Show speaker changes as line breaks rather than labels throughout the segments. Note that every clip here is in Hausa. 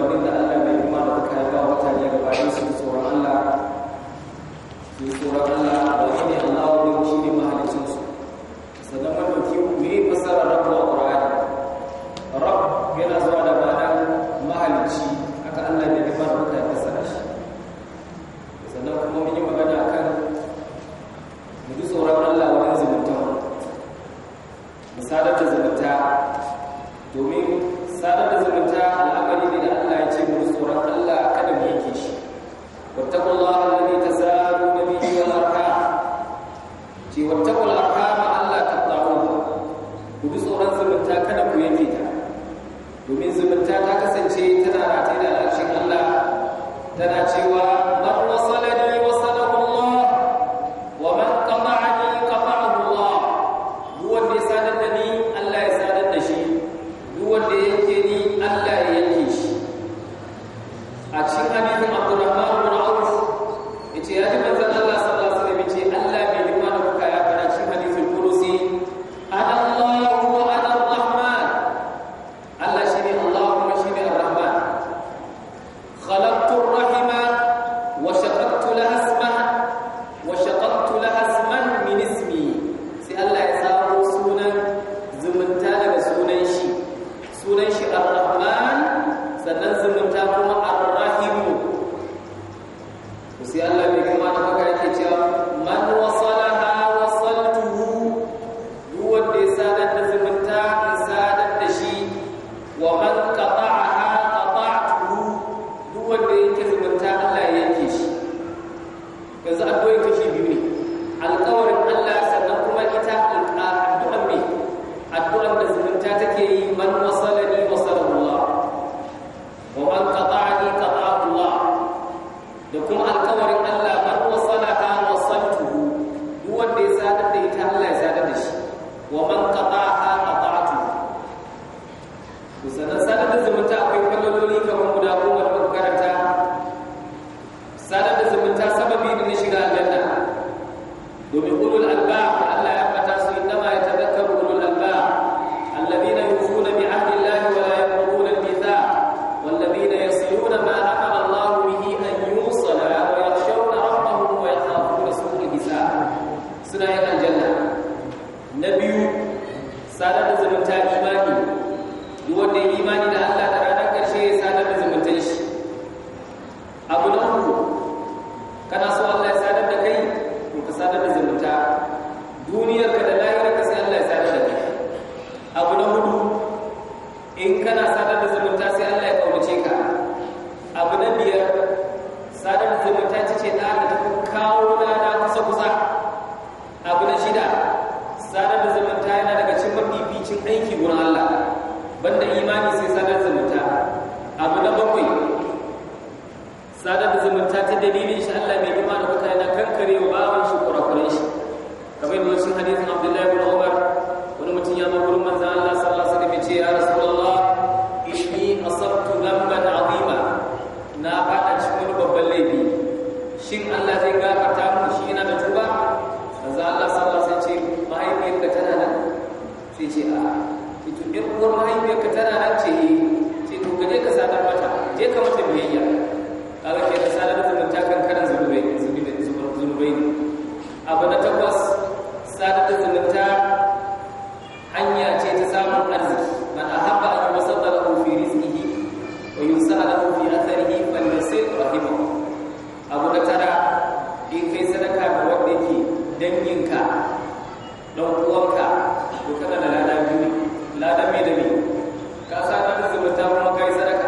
umarnin da Allah mai himma da kuka yi ba mutane gaba ɗaya su ji tsoron Allah su ji tsoron Allah ba shi ne Allah wani shi ne mahalicin su sannan man dauki me fasara rabu a Qur'ani rab yana zuwa da ma'anar mahalicci haka Allah mai himma da kuka yi fasara shi sannan kuma mun yi magana akan mu ji tsoron Allah wajen zumunta mu sadar da zumunta domin sadar da zumunta al'amari ne da Allah ya ce mu ji tsoron Allah kada mu yanke shi wattaqullaha alladhi tasaaluna bihi wal arham ce wattaqul arham Allah taqta'un ku ji tsoron zumunta kada ku yanke ta domin zumunta ta kasance tana rataye da al'arshin Allah tana cewa man wasalani wasalahu Allah wa man qata'ani qata'ahu Allah duk wanda ya sadar da ni Allah ya sadar da shi duk wanda ya yanke ni Allah ya yanke shi a cikin hadisin Abdurrahman bin Auf yace ya ji manzon Allah sallallahu alaihi wasallam yace Allah bai himma da kuka ya fara cikin hadisin Qudusi ana Allah wa ana Ar-Rahman Allah shine Allah kuma shine Ar-Rahman khalaqtu ar-rahima wa shaqaqtu laha ismaha wa shaqaqtu laha isman min ismi sai Allah ya tsaro sunan zumunta daga sunan shi sunan shi ar-rahman sannan zumunta kuma ar-rahim sai Allah bai kuma da baka yake cewa man wasalaha wasaltuhu duk wanda ya sadar da zumunta in sadar da shi wa man qata'aha qata'tuhu duk wanda yake zumunta Allah ya yanke shi yanzu addu'o'in kashi biyu ne alƙawarin Allah sannan kuma ita addu'an me addu'an da zumunta take yi man wasalani wasalahu Allah wa man qata'ani qata'ahu Allah da kuma alƙawarin Allah man wasalaha wasaltuhu duk wanda ya sadar da ita Allah ya sadar da shi wa man qata'aha qata'tuhu to sanan sadar da zumunta akwai kallololi kamar guda goma da muka karanta sadar da zumunta sababi ne na shiga aljanna domin ulul albab da Allah ya fata su inma yatadhakkaru ulul albab alladhina yufuna bi ahdi Allah wa la yanquduna al-mithaq walladhina yasluna ma amara Allah bihi an yusala wa yakhshawna rabbahum wa yakhafuna su'al hisab suna yin aljanna na biyu sadar da zumunta imani duk wanda ya imani da Allah da ranar ƙarshe ya sadar da zumuntan shi abu na uku kana so Allah ya sadar da kai to ka sadar da zumunta duniyarka da lahirarka sai Allah ya sadar da kai abu na hudu in kana sadar da zumunta sai Allah ya kaunace ka abu na biyar sadar da zumunta ce ce da ta kawo lada kusa kusa abu na shida sadar da zumunta yana daga cikin mafificin aiki gurin Allah banda imani sai sadar da zumunta abu na bakwai sadar da zumunta ta dalilin shi Allah mai girma da kuka yana kankare wa bawan shi kurakuren shi kamar yadda wasu hadisin Abdullahi bin Umar wani mutum ya zo gurin manzon Allah sallallahu alaihi wasallam ya ce ya Rasulullah inni asabtu dhanban azima na fada cikin wani babban laifi shin Allah zai gafarta mu shi yana da tuba manzon Allah sallallahu alaihi wasallam ya ce mahaifiyarka tana nan sai ce a ito ɗin uwar mahaifiyarka tana nan ce ce to ka je ka sadar mata je ka mata biyayya kaga ke da sadar da zumunta kan karan zunubai zunubai ne abu na takwas sadar da zumunta hanya ce ta samun arziki man ahabba an yusadda lahu fi rizqihi wa yusa'a lahu fi atharihi falyasil rahimahu abu na tara in kai sadaka ga wanda yake danginka dan uwanka to kana da lada biyu ne lada mai da me ka sadar da zumunta kuma kai sadaka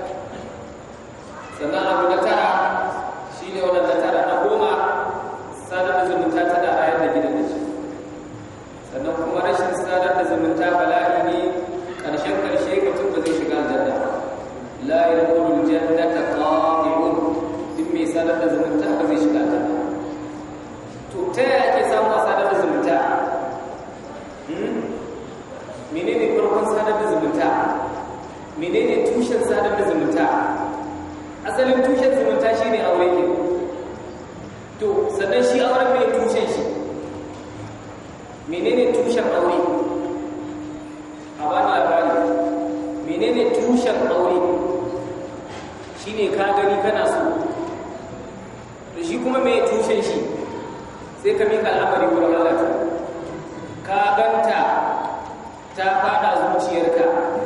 sannan abu na tara shi ne wadanda tara na goma sadar da zumunta ta da ayar da gidan da shi sannan kuma rashin sadar da zumunta bala'i ne ƙarshen ƙarshe mutum ba zai shiga aljanna la yadkhulul jannata qati'un duk mai sadar da zumunta ba zai shiga aljanna to ta yaya ake samu a sadar da zumunta menene farkon sadar da zumunta menene tushen sadar da zumunta asalin tushen zumunta shine aure ne to sannan shi auren mai tushen shi menene tushen aure a bani labari menene tushen aure shine ka gani kana so to shi kuma mai tushen shi sai ka mika al'amari wurin Allah ta ka ganta ta fada zuciyarka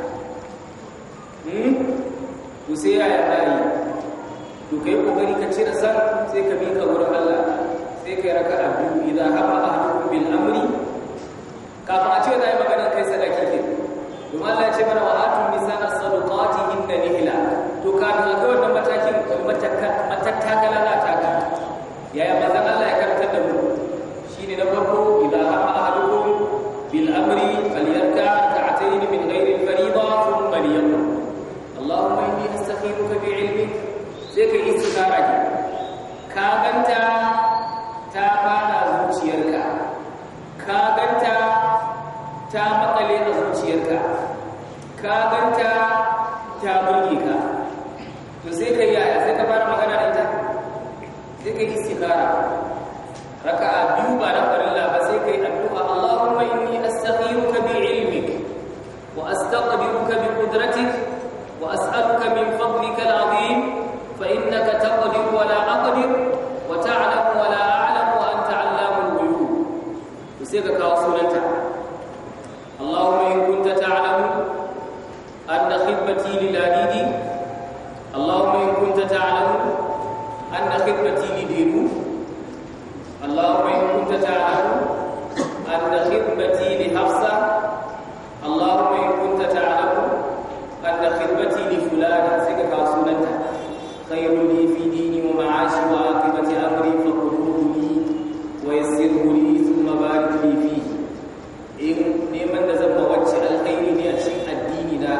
hmm to sai ya yarda yi to kai kokari ka cire san sai ka mika wurin Allah sai kai raka'a biyu idan hama ahadukum bil amri kafin a ce zai magana kai sadaki ke domin Allah ya ce mana wa atun nisaa sadaqatihinna nihla to kafin a kai wannan matakin matattakala za ta ka yaya manzon Allah ya karantar da mu shine na farko idan hama ahadukum bil amri falyarka rak'atayn min ghairi al fariida thumma liyaqul Allahumma inni astakhiruka bi ilmik sai kai istikhara ki ka ganta ta fada zuciyarka ka ganta ta makale a zuciyarka ka ganta ta burge ka to sai kai yaya sai ka fara magana da ita sai kai istikhara raka'a biyu ba na farilla ba sai kai addu'a Allahumma inni astakhiruka bi ilmik wa astaqdiruka bi qudratik wa as'aluka min fadlika al'azim fa innaka taqdir wa la aqdir wa ta'lam wa la a'lam wa anta 'allamul ghuyub to sai ka kawo sunanta Allahumma in kunta ta'lamu anna khidmati lil adidi Allahumma in kunta ta'lamu anna khidmati lidiru اللهم إن كنت تعلم أن خدمتي لحفصة اللهم إن كنت تعلم أن خدمتي لفلان سكك سنتها خير لي في ديني ومعاشي وعاقبة أمري فقدوه لي ويسره لي ثم بارك لي فيه إن نيمن زم وجه الخير لي أشيء الدين لا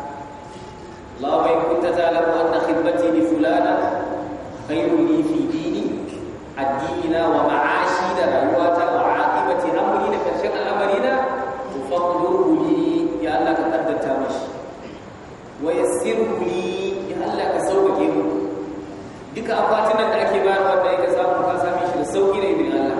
اللهم إن كنت تعلم أن خدمتي لفلان خير لي في ديني addinina wa ma'ashi da rayuwata wa aqibati amri da karshen al'amarina faqduhu li ya Allah ka kaddata mashi wa yassirhu li ya Allah ka sauƙaƙe mu duka akwatin nan da ake bayar wanda yake samu ka same shi da sauƙi da idin Allah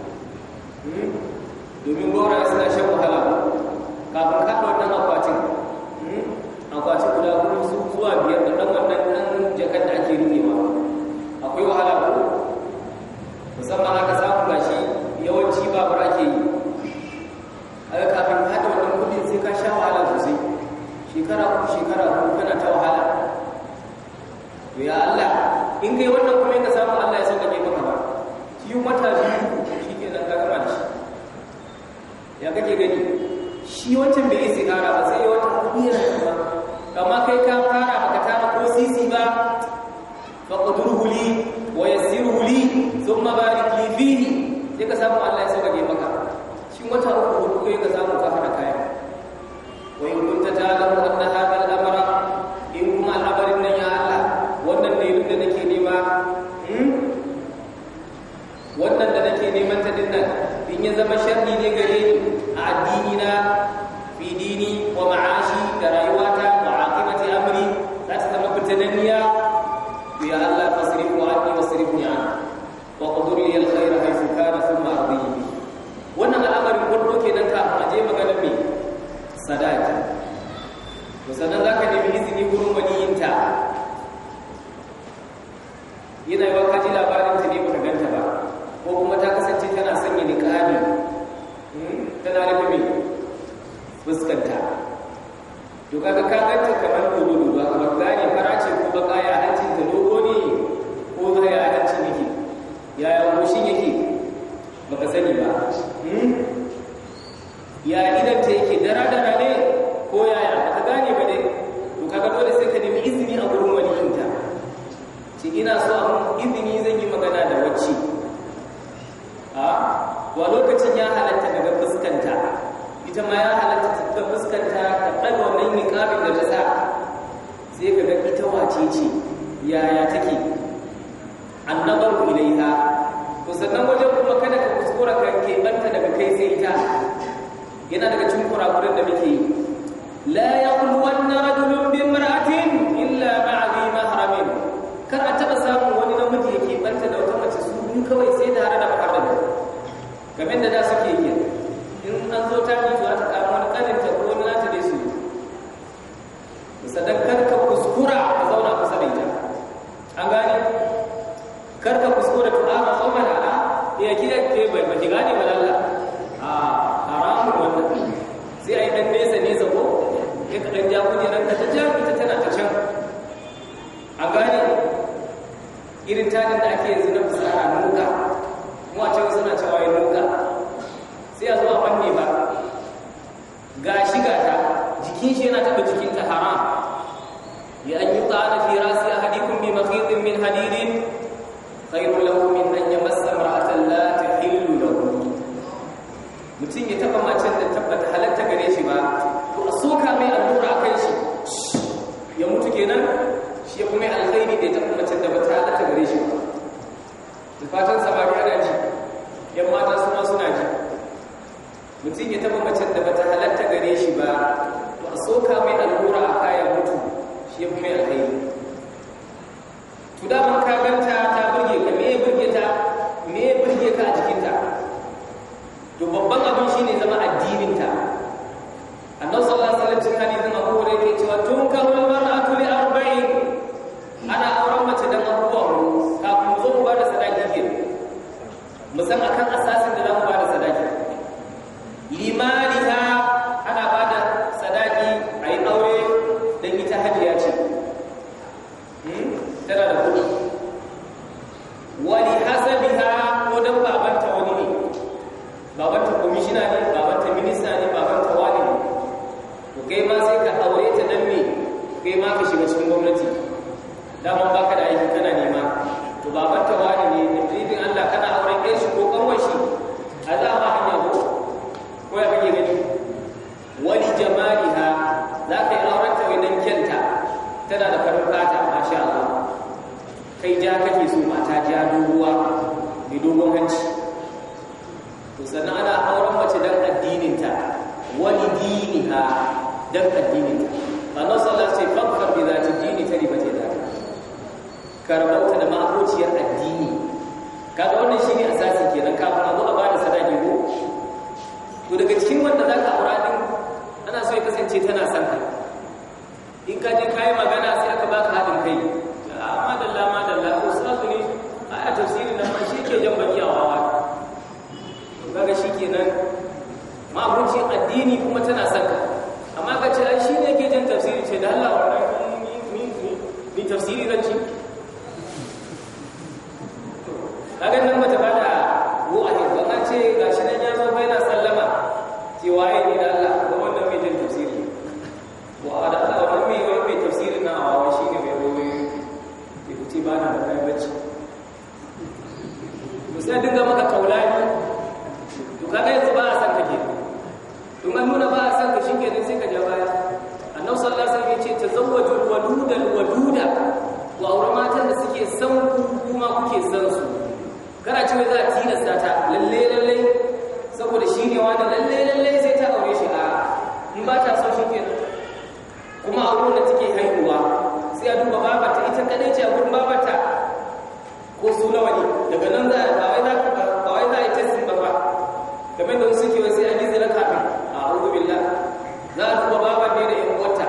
domin gora suna shan wahala kafin ka wannan akwatin akwatin guda hudu zuwa biyar da dan wannan dan jakar da ake rikewa akwai wahala ko musamman aka samu gashi yawanci babur ake yi aka kafin hada wannan kudin sai ka sha wahala sosai shekara ku shekara ku kana ta wahala to ya Allah in kai wannan kuma ka samu Allah ya sauka maka ba shi mata biyu shi ke nan ka gama da shi ya kake gani shi wancan bai yi sigara ba sai wata kudi yana ba amma kai ka fara baka tara ko sisi ba faqdurhu li wa yassirhu li thumma barik li fihi sai ka samu Allah ya sauƙaƙe maka shin wata uku hudu kai ka samu ka hada kaya wa in kunta ta'lamu anna hadha al-amra in kuma al'amarin nan ya Allah wannan ne da nake nema wannan da nake neman ta dinnan in ya zama sharri ne gare ni a addini na fi dini wa ma'ashi da rayuwata wa aqibati amri za ta zama fitananniya ya Allah fasrifu anni wasrifni anhu وقدر لي الخير حيث كان ثم ارضيه wannan al'amarin farko kenan kafin a je maganar me sadaki to sannan zaka nemi izini gurin waliyinta yana yi kaji labarin ta ne baka ganta ba ko kuma ta kasance tana sanya niqabi tana rufe me fuskanta to kaga ka ganta kamar dodo ba ka gane farace ko baka ya hancin ta dogo ne ko ya hancin yake yaya goshin yake baka sani ba ya idan ta yake dara-dara ne ko yaya baka gane ba dai to kaga dole sai ka nemi izini a gurin waliyinta ce ina so a izini zan yi magana da wacce a wa lokacin ya halatta daga fuskanta ita ma ya halatta daga fuskanta ta ɗaga wannan niƙabin da ta sa sai ka ga ita wace ce yaya take annabaru ilaiha to sannan wajen kuma kada ka kuskura ka keɓanta daga kai sai ita yana daga cikin kurakuren da muke yi la yaqulwanna rajulun bi imra'atin illa ma'a bi mahramin kar a taba samun wani namiji ya keɓanta da wata mace su biyu kawai sai tare da maharrami kamar da da suke yi in an zo ta mutu za ta kama wani kaninta ko wani nata dai su sannan kar ka kuskura ka zauna kusa da ita irin tanin da ake yanzu na fusara nuka kuma a can suna cewa ya nuka sai a zo a fanne ba ga shi ga ta jikin shi yana taɓa jikinta haram ya an yi ta'ana fi rasi ahadikum bi makhidin min hadidin khairun lahu min an yamassa imra'atan la tahillu lahu mutum ya taba macen da tabbata halatta gare shi ba to a soka mai allura a kan shi ya mutu kenan shi ya kuma alkhairi da ya taba macen da bata halatta gare shi ba da fatan samari ana ji yan mata su ma suna ji mutum ya taba macen da bata halatta gare shi ba to a soka mai allura a kayan mutu shi ya kuma alkhairi to da man ka ganta ta burge ka me ya burge ta me ya burge ka a jikinta to babban abin shine zama addininta annabi sallallahu alaihi wasallam cikin hadisin Abu Hurairah yake cewa tunkahul mar'atu li arba'in ana auren mace dan abubuwa kafin mu zo mu bada sadaki ke mu san akan asasin da zamu bada sadaki limaliha ana bada sadaki ayi aure dan ita hajiya ce tana da kuɗi wali hasabiha ko dan babanta wani ne babanta komishina ne babanta minista ne babanta wani ne to kai ma sai ka aure ta dan me kai ma ka shiga cikin gwamnati daman baka da aiki kana nema to babanta wani ne da dalilin Allah kana auren ɗan shi ko kanwar shi a za ma hanya ko ko ya kake gani wali jamaliha za ka yi auren ta wajen kyanta tana da farin fata masha Allah kai ja kake so mata ja doguwa mai dogon hanci to sannan ana auren mace dan addininta wani diniha dan addininta Allah sallallahu alaihi wasallam fakar bi zati dini ta ribata da karbauta da ma'abociyar addini kaga wannan shine asasi kenan kafin a zo a bada sadaki ko to daga cikin wanda zaka aura din ana so ya kasance tana son ka in ka je kai magana sai aka baka hadin kai madalla madalla ustazu ne aya tafsirin nan shi ke jan baki a wawa kaga shikenan mabucin addini kuma tana saka amma ka ce ai shi ne ke jan tafsiri ce da Allah wannan ni ni ni tafsiri zan ci kaga nan bata bada ko a ne ban ce gashi nan ya zo bai na sallama ce waye ne da Allah ko wannan mai jan tafsiri wa da Allah wannan mai mai tafsiri na awawa shine mai rowe ke kuti ba na da kai bacci sai dinga maka kaulani to kaga yanzu ba a san kake to an nuna ba a san ka shikenan sai ka ja baya annabi sallallahu alaihi wasallam yace tazawwaju waludal waluda wa aure matan da suke san ku kuma kuke san su kana cewa za a tilasta ta lalle lalle saboda shi ne wani lalle lalle sai ta aure shi a in ba ta so shikenan kuma aure da take haihuwa sai a duba babata ita kadai ce a gurin babata ko su nawa ne daga nan za a wai za ba wai za a yi testin ba ba kamar da suke wai sai an yi zira kafin a a'udhu billah za a duba baban ne da yan uwarta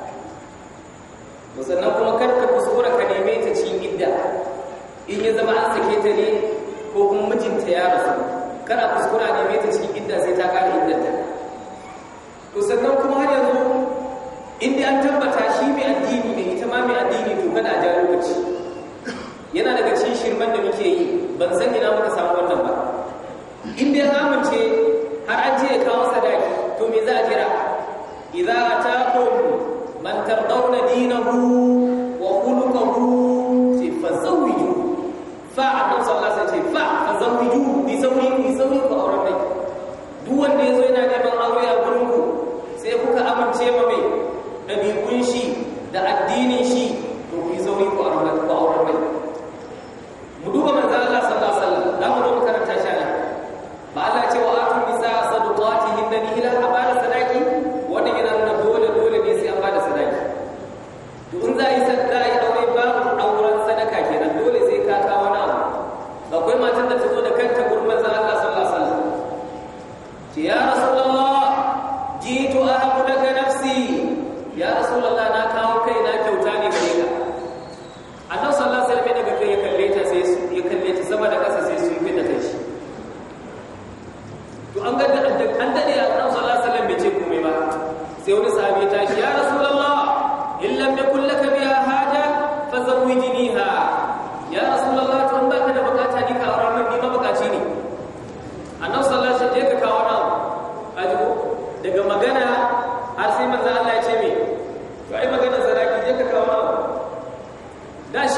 sannan kuma kar ka kuskura ka neme ta cikin idda in ya zama an sake ta ne ko kuma mijinta ya rasu kana kuskura neme ta cikin idda sai ta kare iddanta to sannan kuma har yanzu in dai an tabbata shi mai addini ne ita ma mai addini to kada a ja lokaci yana daga cikin shirman da muke yi ban san ina muka samu wannan ba in dai amince har an je kawo sadaki to me za a jira idza ataakum man tardawna dinahu wa khuluquhu fa zawwiju fa annabi sallallahu alaihi wasallam fa fa zawwiju bi zawri bi zawri ku auren dai duk wanda yazo yana neman aure a gurin ku sai kuka amince ma mai dabi'un shi da addinin shi to ku yi zawri ku auren ku auren dai mu duba manzo Allah sallallahu alaihi wasallam da mu zo mu karanta shi ana ba Allah ce wa atun nisa sadaqatihin da nihila a bada sadaki wannan yana nuna dole dole ne sai an bada sadaki to in za a yi sadaka yi aure babu auren sadaka kenan dole sai ka kawo wani abu akwai matan da ta zo da kanta gurin manzo Allah sallallahu alaihi wasallam ce ya rasulullah jitu ahabu laka nafsi ya rasulullah na kawo kai na kyauta ne gare ka annabi sallallahu alaihi wasallam daga kai ya kalle ta sai ya kalle ta sama da ƙasa sai sun fita kai shi to an ga an dade ya annabi sallallahu alaihi wasallam bai ce komai ba sai wani sahabi ya tashi ya rasulullah in lam yakul laka biha haja fazawwijniha ya rasul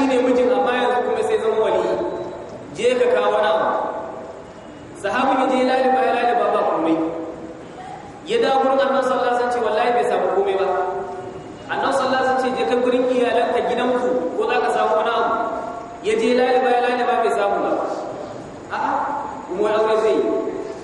shine mijin amma yanzu kuma sai zama wali je ka kawo na sahabin ya je laliba ya laliba ba komai ya dawo gurin annabi sallallahu alaihi wasallam ce wallahi bai samu komai ba annabi sallallahu alaihi wasallam ce je ka gurin iyalanka gidanku ko za ka samu wani abu ya je laliba ya laliba bai samu ba a'a kuma wani aure zai yi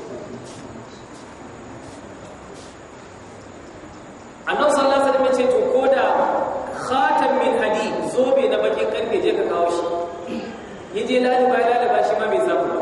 annabi sallallahu alaihi wasallam ya ce to ko da khatam min hadid zobe na bakin karfe je ka kawo shi ya je laliba ya laliba shi ma bai samu ba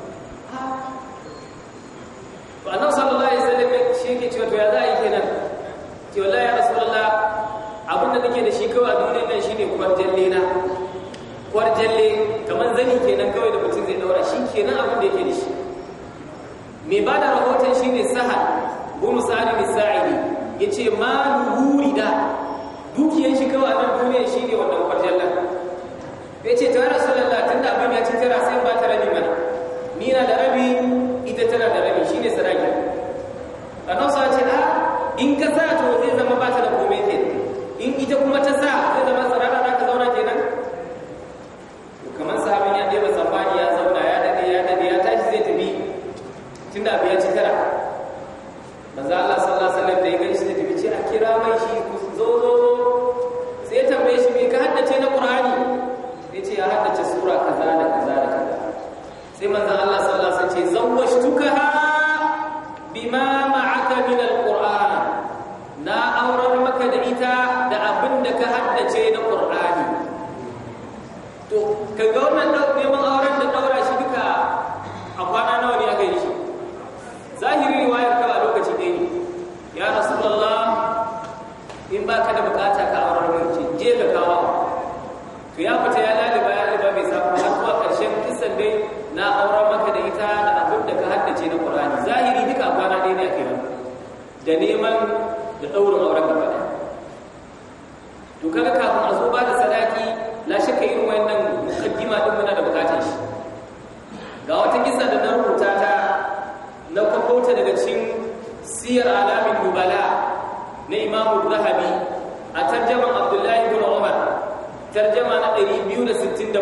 to annabi sallallahu alaihi wasallam shi yake cewa to ya za a yi kenan ce wallahi ya rasulullah abinda nake da shi kawai a duniyar nan shine kwarjalle na kwarjalle kamar zani kenan kawai da mutum zai daura shi kenan abin da yake da shi mai ba da rahoton shine sahal bunu sa'id bin sa'idi yace ma da dukiyar shi kawai a nan duniyar shine wannan kwarjallen yace to ya rasulullah tunda abin ya ci tara sai ba ta rabi mana ni na da rabi ita tana da rabi shine sadaki annabi sa ce a in ka sa to zai zama ba ta da komai ke in ita kuma ta sa zai zama tsarara za ka zauna kenan kamar sahabin ya ɗeba tsammani ya zauna ya dade ya dade ya tashi zai tafi tunda abu ya ci tara manzo Allah sallallahu alaihi wasallam da ya gani shi da tafi ce a kira mai shi ku zo zo sai ya tambaye shi me ka haddace na Qur'ani sai ce ya haddace sura kaza da kaza da kaza sai manzon Allah sallallahu alaihi wasallam ce zawwashtukaha bima ma'aka min alquran na aurar maka da ita da abin da ka haddace na qur'ani to kaga wannan neman auren da daura shi duka a kwana nawa ne aka yi shi zahiri riwayar ka a lokaci ɗaya ne ya rasulullah in baka da bukata ka aurar mun je ka kawo to ya fita ya laliba ya laliba bai samu har zuwa ƙarshen kisan dai na auren maka da ita da abin da ka haddace na Qur'ani zahiri duka kwana ɗaya ne ake nan da neman da ɗaurin auren gaba ɗaya to kaga kafin a zo ba da sadaki la shakka irin wannan mukaddima din muna da bukatar shi ga wata kisa da na rubuta ta na kwafauta daga cikin siyar alamin nubala na imamu zahabi a tarjaman abdullahi ibn umar tarjama na 267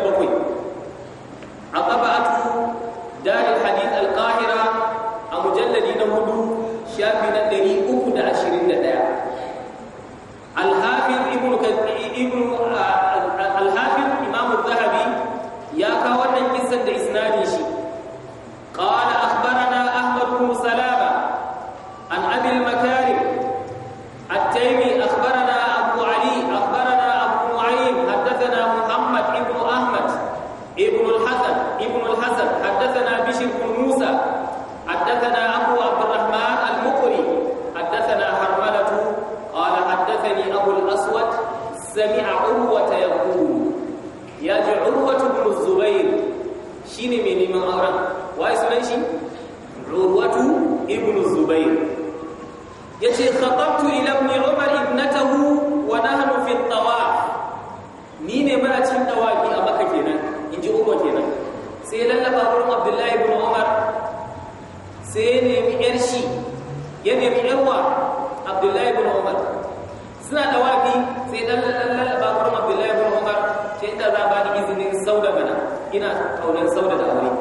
a ƙaba'atu daril hadith al-qahira a mujalladi na hudu shafi na 321 al-hafiz ibn ibn al-hafiz imam az-zahabi ya kawo wannan kissan da isnadin shi qala akhbarana ahmad ibn salama an abi al-makarim at-taymi akhbarana abu ali akhbarana abu nu'aym haddathana muhammad ibn ahmad ibn al-hasan ibn al-hasan haddathana bishr ibn musa حدثنا أبو عبد الرحمن المقري حدثنا حرملة قال حدثني أبو الأسود سمع عروة يقول يجي عروة بن الزبير شيني من من أوران واي سنن شي عروة ابن الزبير يجي خطبت إلى ابن عمر ابنته ونحن في الطواف نيني ما أتين طوافي أما كينا إنجي عروة كينا سيلا لبابر عبد الله بن عمر sai ya nemi ‘yar shi ya nemi ‘yarwa abdullahi bin umar suna da wafi sai ɗan lallaba gurin abdullahi bin umar ce inda za ba ni izinin sauda mana ina kaunar sauda da aure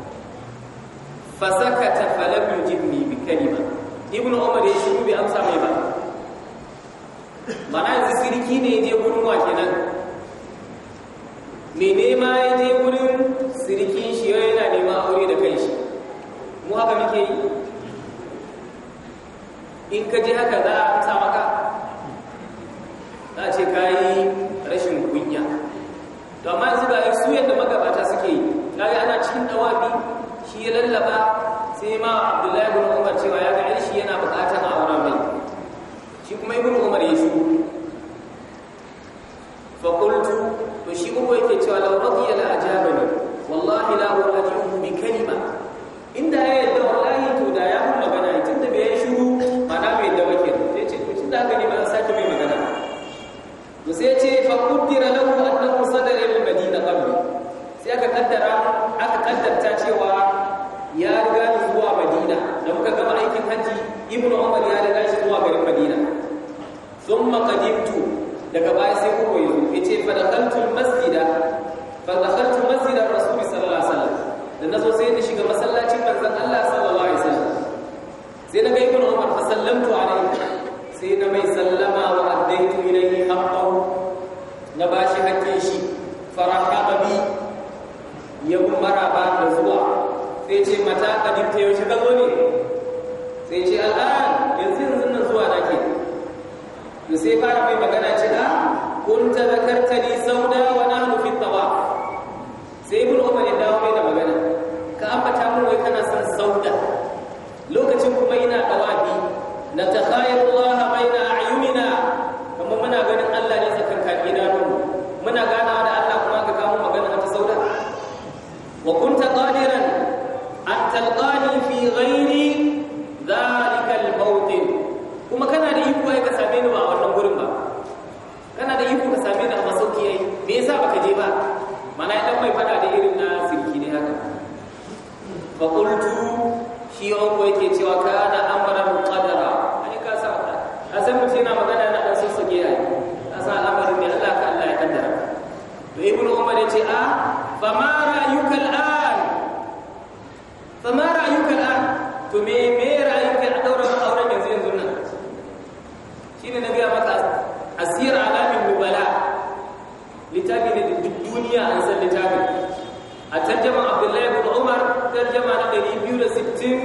fasaka ta falam yujibni bi kalima ibnu umar ya shiru bai amsa mai ba mana yanzu sirki ne je gurin wa kenan me nema ya je gurin sirikin shi yana neman aure da kai shi mu haka muke yi in ka je haka za a amsa maka za a ce ka yi rashin kunya to amma yanzu ga su yadda magabata suke yi kaga ana cikin dawabi shi ya lallaba sai ma abdullahi ibn umar cewa ya ga shi yana bukatar auren mai shi kuma ibn umar ya shigo fa qultu to shi uku yake cewa law radiya la ajabani wallahi la uradihu bi kalima inda ya yadda wallahi to da ya mun magana tun da bai shiru mana bai yadda ba kenan sai ce to tunda haka ne ba sake mai magana to sai ce fa qaddara lahu annahu sadara lil madina qabli sai aka kaddara aka kaddarta cewa ya riga ni zuwa madina da muka gama aikin haji ibnu umar ya riga shi zuwa garin madina thumma qadimtu daga baya sai kuma yazo yace fa dakhaltul masjida fa dakhaltul masjida rasul sallallahu alaihi wasallam da nazo sai na shiga masallacin manzon Allah sallallahu alaihi wasallam sai na ga ibnu umar fa sallamtu alaihi sai na mai sallama wa addaitu ilayhi haqqahu na bashi hakkin shi farahaba bi ya maraba da zuwa sai ce mata kadinta yaushe ka zo ne sai ce al'an yanzu yanzu nan zuwa nake to sai fara mai magana ce a kunta zakartani sauda wa nahnu fi tawaf sai ibn umar ya dawo mai da magana ka ambata mun wai kana son sauda lokacin kuma ina tawafi na takhayalu Allah baina a'yunina kuma muna ganin Allah ne tsakankan idanun muna ganawa da Allah kuma ka kawo magana ta sauda wa kunta qadiran an talqani fi ghairi dhalika al-mawtin kuma kana da iko ai ka same ni ba a wannan gurin ba kana da iko ka same ni a masauki ai me yasa baka je ba mana idan mai fada da irin na sirki ne haka fa qultu shi ko yake cewa kana amran qadara ai ka sa a san mutum yana magana na dan sassake ai ka sa al'amarin ne Allah ka Allah ya kaddara to ibnu umar yace a fa ma ra'yuka al'an fa ma ra'yuka al'an to me me ra'yuka a daura auren yanzu yanzu nan shine na ga maka asir alamin nubala littafi ne da duk duniya an san littafin a tarjama abdullahi ibn umar tarjama na